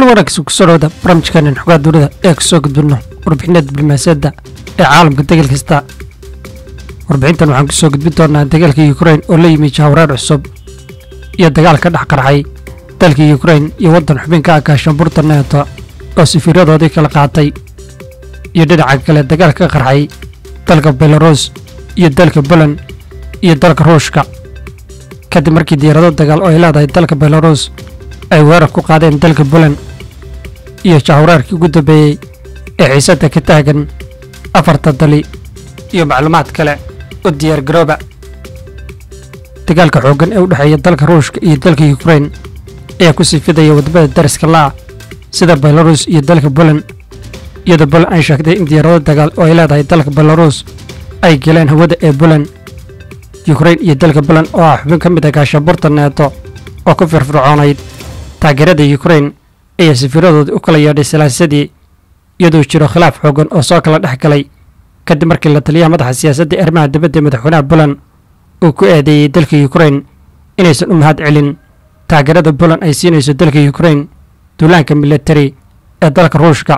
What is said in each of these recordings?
wanaagsan kusoo dhawada barnaamijkeenan xogaa dunida ee kusoo gudbinno warbixinada diblomaasiyadda ee caalamka degel kasta warbixintan waxaan kusoo gudbin doonaa dagaalka yukrain oo la yimi jahwareer cusub iyo dagaal ka dhex qarxay dalka yukrain iyo waddan xubinka ah gaashaanbuurta neeto oo safiiradoodii kala qaatay iyo dhinaca kale dagaal ka qarxay dalka belarus iyo dalka poland iyo dalka ruushka kadib markii diyaarado dagaal oo ay leedahay dalka belarus ay weerar ku qaadeen dalka poland iyo jahwareerkii ugu dambeeyey ee xiisadda ka taagan afarta dali iyo macluumaad kale u diyaar garooba dagaalka xooggan ee u dhexeeya dalka ruushka iyo dalka yukrain ayaa ku sii fidaya wadamada dariska la'a sida belarus iyo dalka poland iyadoo poland ay sheegtay in diyaarado dagaal oo ay leedahay dalka belarus ay galeen hawada ee poland yukrain iyo dalka poland oo ah xubin ka mid ah gaashaanbuurta neeto oo ku firfircoonayd taageerada yukrain ayaa safiiradoodii u kala yeedhay salaasadii iyadoo jiro khilaaf xoogan oo soo kala dhex galay kadib markii la taliyaha madaxa siyaasadda arrimaha dibadda madaxweynaha poland uu ku eedeeyey dalka yukrain inaysan u mahad celin taageerada poland ay siinayso dalka yukrain duulaanka militari ee dalka ruushka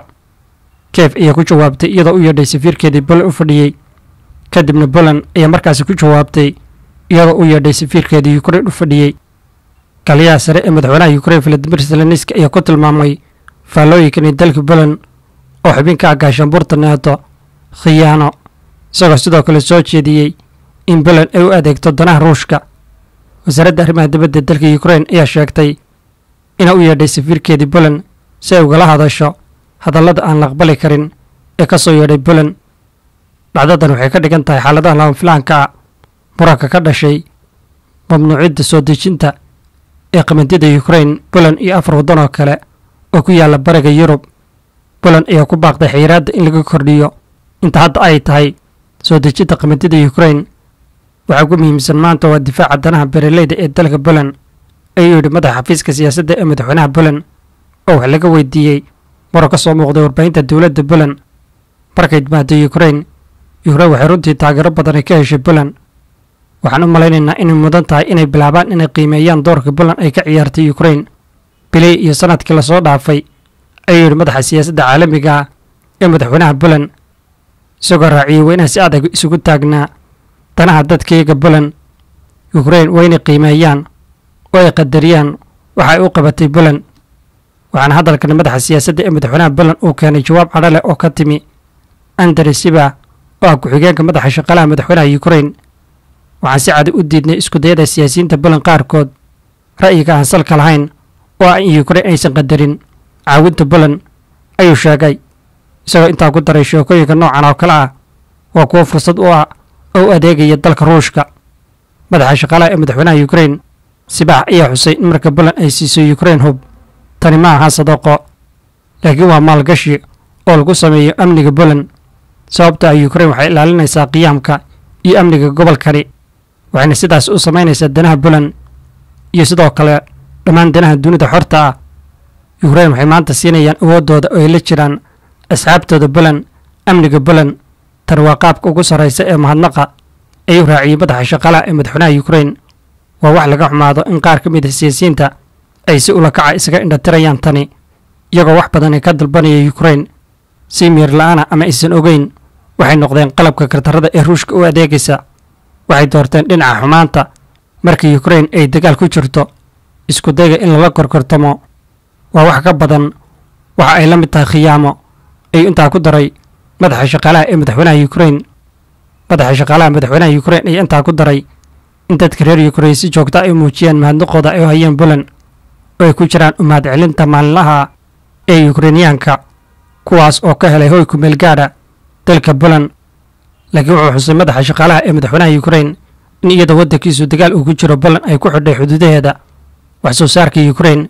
kiev ayaa ku jawaabtay iyadoo u yeedhay safiirkeedii poland u fadhiyey kadibna poland ayaa markaasi ku jawaabtay iyadoo u yeedhay safiirkeedii yukrain u fadhiyey kaliyaha sare ee madaxweynaha yukrain valadimir zelenski ayaa ku tilmaamay faallooyinkani dalka poland oo xubinka ah gaashaanbuurta neeto khiyaano isagoo sidoo kale soo jeediyey in poland ay u adeegto danaha ruushka wasaaradda arrimaha dibadda dalka yukrain ayaa sheegtay inay u yeedhay safiirkeedii poland si ay ugala hadasho hadallada aan la aqbali karin ee ka soo yeedhay poland dhacdadan waxay ka dhigan tahay xaaladaha labanfilaanka ah muranka ka dhashay mamnuucidda soo dejinta ee qamandida yukrain poland iyo afar waddan oo kale oo ku yaalla bariga yurub poland ayaa ku baaqday xayiraadda in laga kordhiyo inta hadda ay tahay soo dejinta qamandida yukrain waxaa ugu muhiimsan maanta waa difaaca danaha beeraleyda ee dalka poland ayuu yidhi madaxa xafiiska siyaasadda ee madaxweynaha poland oo wax laga weydiiyey maroo ka soo muuqday warbaahinta dowladda poland markay timaado yukrain yukrain waxay runtii taageero badanay ka heshay poland waxaan u malaynaynaa inay mudan tahay inay bilaabaan inay qiimeeyaan doorka poland ay ka ciyaartay yukrain biley iyo sanadkii lasoo dhaafay ayuu yidhi madaxa siyaasadda caalamiga ah ee madaxweynaha poland isagoo raaciyey waa inaan si adag isugu taagnaa danaha dadkayga poland yukrain waa inay qiimeeyaan oo ay qadariyaan waxa ay u qabatay poland waxaana hadalkan madaxa siyaasadda ee madaxweynaha poland uu keenay jawaab cadho leh oo ka timi andrey siba oo ah ku-xigeenka madaxa shaqalaha madaxweynaha yukrain waxaan si cadi u diidnay iskudayada siyaasiyiinta poland qaarkood ra'yiga aan salka lahayn oo ah in yukrain aysan qadarin caawinta poland ayuu sheegay isagoo intaa ku daray sheekooyinka noocan oo kale ah waa kuwo fursad u ah oo u adeegaya dalka ruushka madaxa shaqaalaha ee madaxweynaha yukrain sibaax ayaa xusay in marka poland ay siiso yukrain hub tani ma aha sadaqo laakiin waa maalgashi oo lagu sameeyo amniga poland sababta ah yukrain waxay ilaalinaysaa qiyaamka iyo amniga gobolkani waxayna sidaas u samaynaysaa danaha poland iyo sidoo kale dhammaan danaha dunida xorta ah yukrain waxay maanta siinayaan awooddooda oo ay la jiraan asxaabtooda poland amniga poland tani waa qaabka ugu sarraysa ee mahadnaqa ayuu raaciyey madaxa shaqalaha ee madaxweynaha yukrain waa wax laga xumaado in qaar ka mid a siyaasiyiinta ay si ula kaca isaga indhatirayaan tani iyagoo wax badan ay ka dalbanaya yukrain si miir la'aana ama aysan ogeyn waxay noqdeen qalabka kartarada ee ruushka u adeegaysa waxay doorteen dhinaca xumaanta markii yukrain ay dagaal ku jirto isku dayga in lala korkortamo waa wax ka badan waxa ay la mid tahay khiyaamo ayuu intaa ku daray madaxa shaqaalaha ee madaxweynaha yukrain madaxa shaqaalaha madaxweynaha yukrain ayaa intaa ku daray in dadka reer yukrain si joogta ay muujiyaan mahadnaqooda ay u hayeen poland oo ay ku jiraan u mahad celinta maalinlaha ee yukrainiyaanka kuwaas oo ka helay hoy kumeel gaadha dalka poland laakiin wuxuu xusay madaxa shaqaalaha ee madaxweynaha yukrain in iyadoo waddankiisu dagaal uu ku jiro poland ay ku xidhay xuduudaheeda wax soo saarka yukrain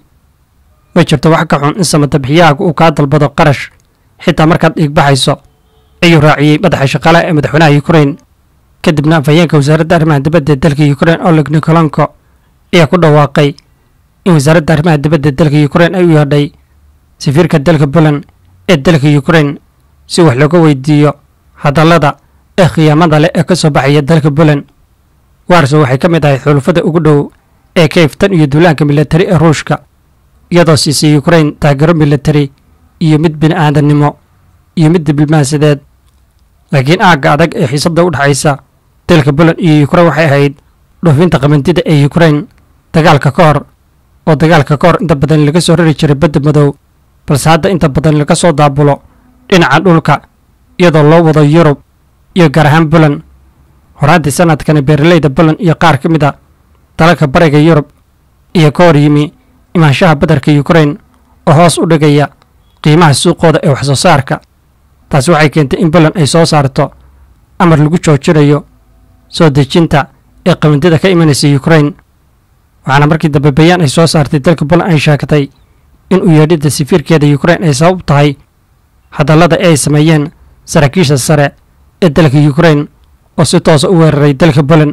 ma jirto wax ka xun in samatabixiyahaga uu kaa dalbado qarash xitaa markaad dhiigbaxayso ayuu raaciyey madaxa shaqaalaha ee madaxweynaha yukrain kadibna afhayeenka wasaaradda arrimaha dibadda ee dalka yukrain oleg nikolanko ayaa ku dhawaaqay in wasaaradda arrimaha dibadda dalka yukrain ay u yeedhay safiirka dalka poland ee dalka yukrain si wax looga weydiiyo hadallada ee khiyaamada leh ee ka soo baxaya dalka poland warso waxay ka mid ahayd xulufada ugu dhow ee kayf tan iyo duulaanka militari ee ruushka iyadoo siisay ukrain taageero militari iyo mid bini'aadannimo iyo mid diblomaasiyadeed laakiin aagga adag ee xiisadda u dhexaysa dalka poland iyo ukrain waxay ahayd dhoofinta qamandida ee ukrain dagaalka ka hor oo dagaalka ka hor inta badan laga soo rari jiray badda madow balse hadda inta badan laga soo daabulo dhinaca dhulka iyadoo loo wado yurub iyo gaar ahaan poland horaantii sanadkani beeralayda poland iyo qaar ka mid a dalalka bariga yurub iyo ka hor yimi imaanshaha badarka ukrain oo hoos u dhigaya qiimaha suuqooda ee waxsoo saarka taasi waxay keentay in poland ay soo saarto amar lagu joojinayo soo dejinta ee qamandida ka imanaysa ukrain waxaana markii dambe bayaan ay soo saartay dalka poland ay sheegtay in u yeedhidda safiirkeeda ukrain ay sabab tahay hadallada ee ay sameeyeen saraakiisha sare ee dalka ukrain oo si toosa u weeraray dalka poland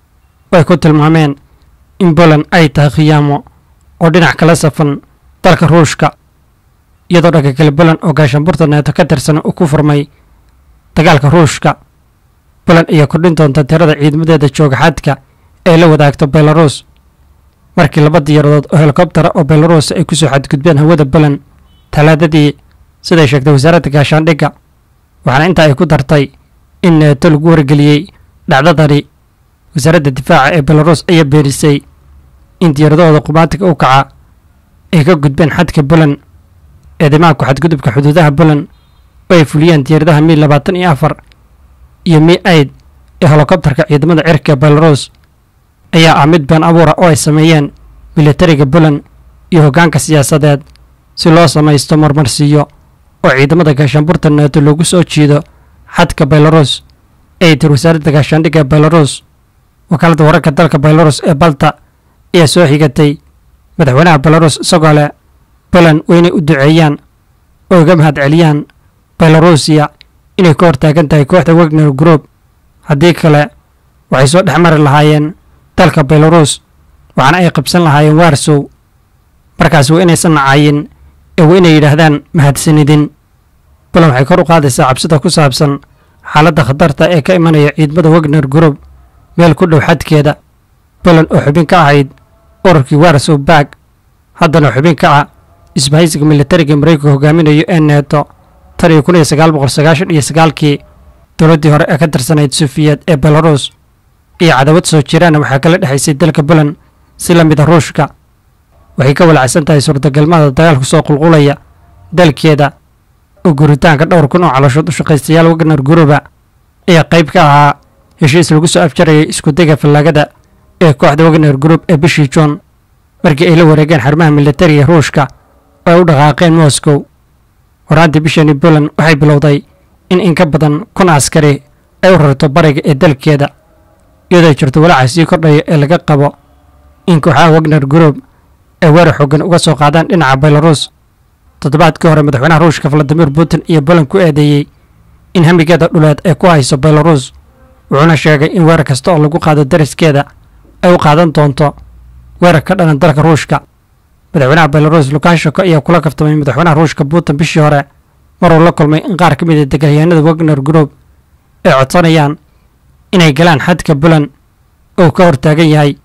oo ay ku tilmaameen in poland ay tahay khiyaamo oo dhinac kala safan dalka ruushka iyadoo dhanka kale poland oo gaashaanburta neeto ka tirsan uu ku furmay dagaalka ruushka poland ayaa kordhin doonta tirada ciidamadeeda jooga xadka ee la wadaagto belarus markii laba diyaaradood oo helikobtara oo belarus ay ku soo xadgudbeen hawada poland talaadadii siday sheegtay wasaaradda gaashaandhigga waxaana intaa ay ku dartay in neeto lagu wargeliyey dhacdadani wasaaradda difaaca ee belarus ayaa beenisay in diyaaradahooda qumaatiga u kaca ay ka gudbeen xadka poland eedamaha ku xadgudubka xuduudaha poland oo ay fuliyeen diyaaradaha mi labaatan iyo afar iyo mi aid ee helikobtarka ciidamada cirka belarus ayaa ah mid been abuura oo ay sameeyeen militariga poland iyo hoggaanka siyaasadeed si loo samaysto marmarsiiyo oo ciidamada gaashaanburta neeto loogu soo jiido xadka belarus ay tir wasaaradda gaashaandhigga ee belarus wakaaladda wararka dalka belarus ee balta ayaa soo xigatay madaxweynaha belarus isagoo leh poland waa inay u duceeyaan oo uga mahad celiyaan belarusiya inay ka hortaagan tahay kooxda wagner group haddii kale waxay soo dhex mari lahaayeen dalka belarus waxaana ay qabsan lahaayeen warsow markaas waa inaysan nacayin ee waa inay yidhaahdaan mahadsanidin poland waxay kor u qaadaysaa cabsida ku saabsan xaaladda khatarta ee ka imanaya ciidamada wagner group meel ku dhow xadkeeda poland oo xubin ka ahayd ururkii warsow bag haddana xubin ka ah isbahaysiga militariga maraykanka hogaaminayo ee neeto tan iyo kun iyo sagaal boqol sagaashan iyo sagaalkii dowladdii hore ee ka tirsanayd sufiyeed ee belarus iyo cadawad soo jiraana waxaa kala dhexaysay dalka poland si la mid a ruushka waxay ka walacsan tahay suurtagalmada dagaalku soo qulqulaya dalkeeda oo guritaanka dhowr kun oo calooshood u shaqaystayaal wagner guruba ayaa qayb ka ahaa heshiis lagu soo afjarayay iskudega fallaagada ee kooxda wagner group ee bishii juun markii ay la wareegeen xarumaha militariga ruushka oo ay u dhaqaaqeen moscow horaantii bishani poland waxay bilowday in in ka badan kun askari ay u rarto bariga ee dalkeeda iyadoo jirto walaaca sii kordhaya ee laga qabo in kooxaha wagner group ay weerar xoogan uga soo qaadaan dhinaca belarus toddobaadkii hore madaxweynaha ruushka valadimir putin iyo poland ku eedeeyey in hamigeeda dhuleed ay ku hayso belarus wuxuuna sheegay in weerar kasta oo lagu qaado dariskeeda ay u qaadan doonto weerar ka dhanan dalka ruushka madaxweynaha belarus lukashenko ayaa kula kaftamay madaxweynaha ruushka putin bishii hore maruu la kulmay in qaar ka mid a degaalyahanada wagner group ay codsanayaan inay galaan xadka poland oo ka hortaagan yahay